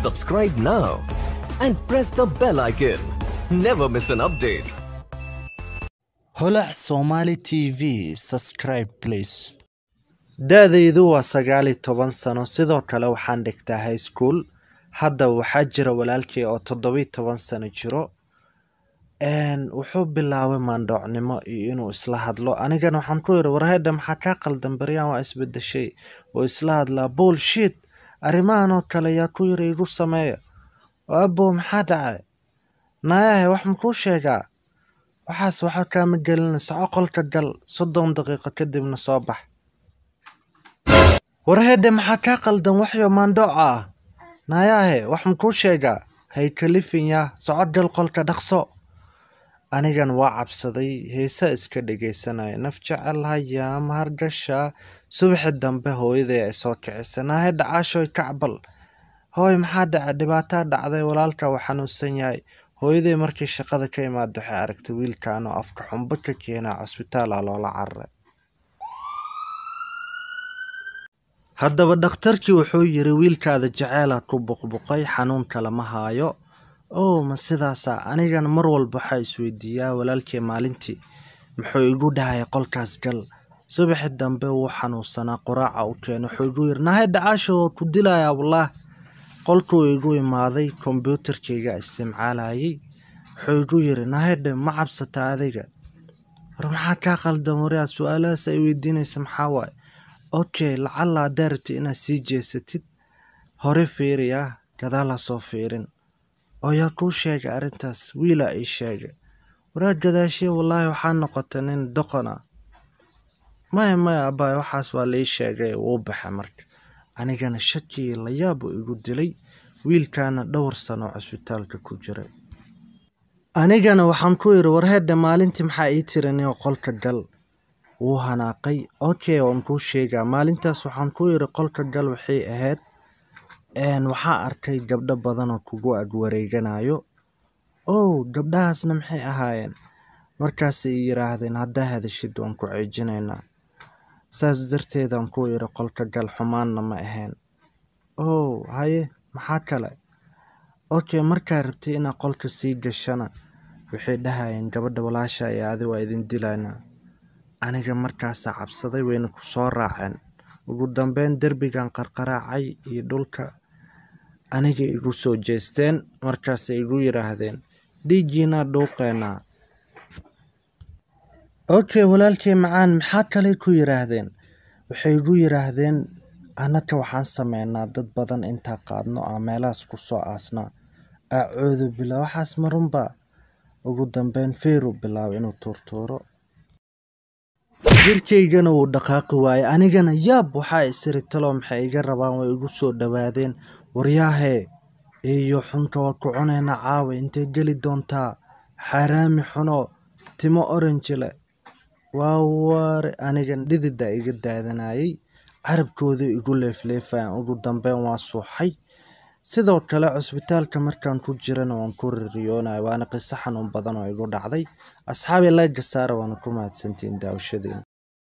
Subscribe now and press the bell icon. Never miss an update. holac somali t v subscribe please da-daydu waa sagaal iyo toban sano sidoo kale waxaan dhigtaa high school hadda waxaa jira walaalkay oo toddobiyo toban sano jiro n wuxuu bilaabay maandhoocnimo iyo inuu isla hadlo anigana waxaan ku yidhi warhedha maxaa kaa qaldan baryaan waa isbedeshay oo isla hadlaa bullshit arrimahan oo kale yaa ku yiri igu sameeya oo abow maxaa dhacay naayahe wax makuu sheegaa waxaas waxa kaama gelina soco qolka gal soddon daqiiqo kadibna soo bax warhedhe maxaa kaa qaldan waxyo maandhooca ah naayaahe wax makuu sheegaa hay kalifin yaa soco gal qolka dhaqso anigan waa cabsaday heesaa iska dhegaysanaya naf jecel hayaa mahargasha subaxi dambe hooyaday ay soo kicisa naahe dhacaashoy kacbal hooy maxaa dhaca dhibaataa dhacday walaalka waa xanuunsan yahay hooyaday markii shaqada ka imaada waxay aragtay wiilkan oo afka xumbo ka keenaa cusbitaal ah loola cararay haddaba dhakhtarkii wuxuu yiri wiilkaada jaceela ku buqbuqay xanuunka lama haayo ow ma sidaasa anigana mar walba waxaa isweydiiyaa walaalkii maalintii muxuu igu dhahaya qolkaas gal subaxi dambe wuu xanuunsanaa quraaca u keena wuxuu igu yiri nahay dhacaasho waa ku dilayaa wallaah qolkuu igu imaaday kombyuutarkayga isticmaalayay wuxuu igu yiri nahedhe ma cabsata adiga war maxaa kaa qaldan wariyaa su-aalahaas ay weydiinaysa maxaa waaye okay lacalla haddaa rabti inaad sii jeesatid hore fiiri ah gadaal ha soo fiirin oo yaa kuu sheegay arrintaas wiilaa ii sheegay waraa gadaashiya wallaahi waxaa noqota nin doqon ah maya maya abaay waxaas waa laii sheegay wuu baxay marka anigana shakii layaab uu igu dilay wiilkaana dhowr sano cusbitaalka ku jiray anigana waxaan ku yidhi warheedha maalintii maxaa ii tirinio qolka gal wuu hanaaqay okay waan kuu sheegaa maalintaas waxaan ku yidhi qolka gal waxay ahayd waxaa arkay gabdho badanoo kugu ag wareeganayo ow gabdhahaasna maxay ahaayeen markaasay yiraahdeen haddaa hadashid waan ku ceejinaynaa saas darteedaan ku yidhi qolka gal xumaanna ma ahayn ow haye maxaa kale okay markaa rabtay inaad qolka sii gashana waxay dhahayeen gabadha walaasha iyo adi waa idin dilaynaa aniga markaasaa cabsaday wayna ku soo raaceen ugu dambeyn derbigan qarqaraacay iyo dhulka aniga igu soo jeesteen markaasay igu yidhaahdeen dhiiggiinaa dhuuqeenaa okay walaalkay macaan maxaa kale ku yidhaahdeen waxay igu yidhaahdeen annaka waxaan sameynaa dad badan intaa qaadno aa meelahaas ku soo aasnaa aacoodu bila waxaas marunba ugu dambeyn feeru bilaabo inuu tuurtuuro jirkaygana wuu dhaqaaqi waayey anigana yaab waxaa isiri talo maxay iga rabaan way igu soo dhowaadeen waryaahee iyo xunka waa ku cunaynaa caawa intay geli doontaa xaaraami xuno timo oranjile waa waare anigan dhidida iga daadanayay carabkoodii igu leefleefayaan ugu dambeyn waa suuxay sidoo kale cusbitaalka markaan ku jirana waan ku ririyoonaya waana qiso xanuun badan oo igu dhacday asxaabi layga saara waana ku mahadsantihiin daawashadiina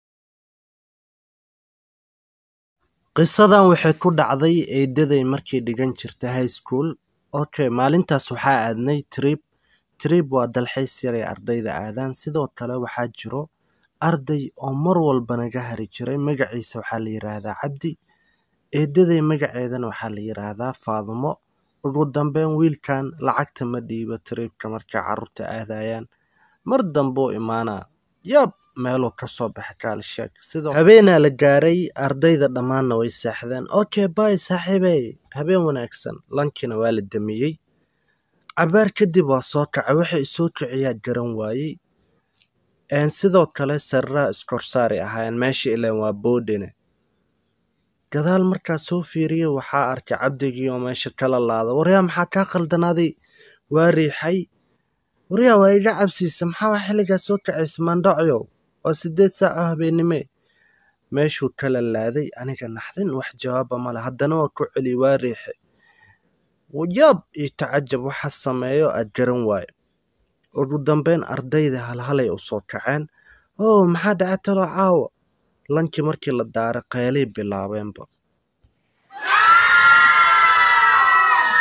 qisadan waxay ku dhacday eedaday markii dhigan jirtay high school okay maalintaas waxaa aadnay trip trip waa dalxiis yaray ardayda aadaan sidoo kale waxaa jiro arday oo mar walba naga hari jiray magaciisa waxaa la yiraahdaa cabdi eedaday magaceedana waxaa la yiraahdaa faadumo ugu dambeyn wiilkan lacagta ma dhiibo tribka markay carruurta aadayaan mar dambuu imaanaa yaab meeluu ka soo baxa kaalsheeg sidoo habeenaa la gaaray ardayda dhammaanna way seexdeen okay bay saaxiibey habeen wanaagsan lankina waa la damiyey cabaar kadib waa soo kacay waxay isoo kiciyaa garan waayey sidoo kale sariraha iskorsaari ahaayeen meesha ilaan waa boodhine gadaal markaa soo fiiriyey waxaa arkay cabdigii oo meesha kala laada waryaa maxaa kaa qaldanaaday waa riixay waryaa waa iga cabsiisa maxaa waa xilligaa soo kacaysa maandhacyow waa siddeed saaco habeennime meeshuu kala laaday aniga naxdin wax jawaaba male haddana waa ku celi waa riixe yaab iyo tacajab waxa sameeyo aad garan waayo ugu dambeyn ardayda halhalay u soo kaceen oo maxaa dhaca taloo caawa lankii markii la daaray qaylay bilaabeenba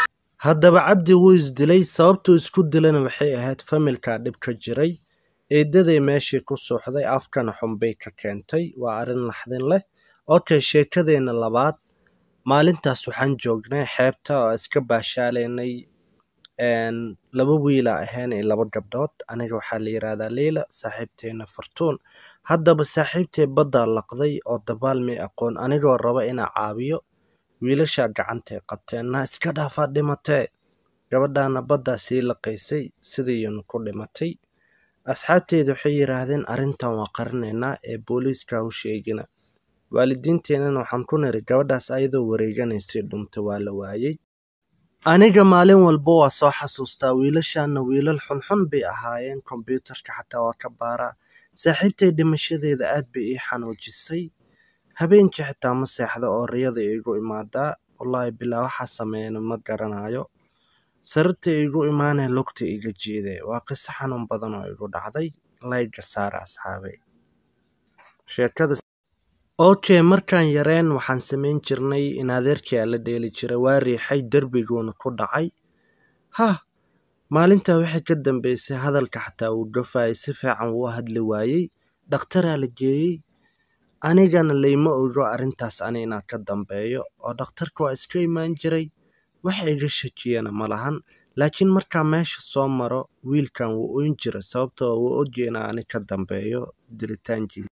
haddaba cabdi wuu isdilay sababtuu isku dilana waxay ahayd familkaa dhib ka jiray eedaday meeshii ku suuxday afkana xunbay ka keentay waa arrin naxdin leh okay sheekadeenna labaad maalintaas waxaan joognay xeebta oo iska baashaalaynay laba wiila ahayn iyo laba gabdhood aniga waxaa la yidhaahdaa liila saaxiibteena fartuun haddaba saaxiibtay baddaa laqday oo dabaal may aqoon anigoo raba inaa caawiyo wiilashaa gacantay qabteen na iska dhaafaa dhimatee gabadhaana baddaa sii laqaysay sidiiyanu ku dhimatay asxaabteyda waxay yidhaahdeen arrintan waa qarinaynaa ee booliiska u sheegina waalidiinteennana waxaan ku niri gabadhaas ayadoo wareeganaysay dhunta waa la waayey aniga maalin walba waa soo xasuustaa wiilashaana wiilal xunxun bay ahaayeen kombyuutarka xataa waa ka baaraa saaxiibtay dhimashadeeda aad bay ii xanuujisay habeenkii xitaa ma seexda oo riyada iigu imaadaa wallaahi bilaa waxaa sameeyana ma garanayo sarirta iigu imaanee lugta iga jiiday waa qiso xanuun badan oo igu dhacday layga saara asxaabay sheekada okay markaan yareen waxaan samayn jirnay in adeerkii aa la dheeli jiray waa riixay derbiguuna ku dhacay hah maalintaa waxay ka dambeysay hadalka xataa uu gafayay si fiican wuu hadli waayey dhakhtaraa la geeyey anigana layma ogo arrintaas ani inaan ka dambeeyo oo dhakhtarka waa iska imaan jiray wax iga shakiyana ma lahan laakiin markaa meesha soo maro wiilkan wuu oyn jira sababtoo wuu ogya inaa ani ka dambeeyo dilitaankiisa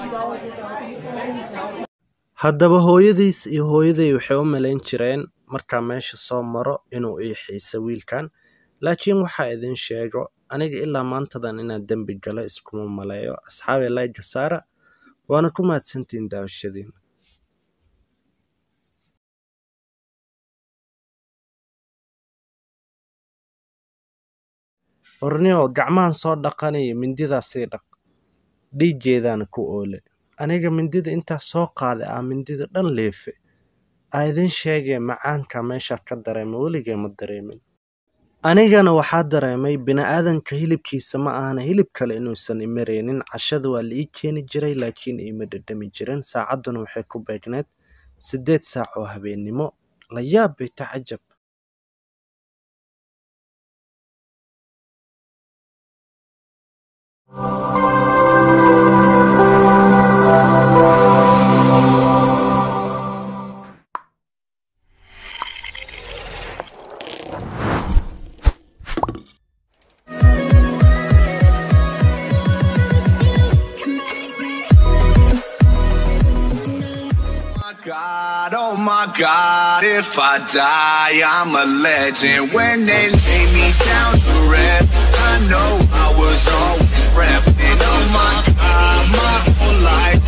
haddaba hooyadiis iyo hooyaday waxay u malayn jireen markaa meesha soo maro inuu ii xiisa wiilkan laakiin waxaa idin sheego aniga ilaa maantadan inaan dembi galo iskuma maleeyo asxaabi layga saara waana ku mahadsantiin daawashadiina ornio gacmahan soo dhaqanaya mindidaa sii dhaq dhiiggeedaana ku oole aniga mindida intaas soo qaaday ah mindida dhan leefe aa idin sheegee macaanka meeshaa ka dareema weligee ma dareemin anigana waxaa dareemay bini-aadanka hilibkiisa ma ahana hilib kale inuusan imareynin cashada waa la ii keeni jiray laakiin iima dhadhami jirin saacadduna waxay ku beegneed siddeed saac oo habeennimo la yaab bay tacajab God, oh my God, if I die, I'm a legend. When they lay me down to rest, I know I was always repping. Oh my God, my whole life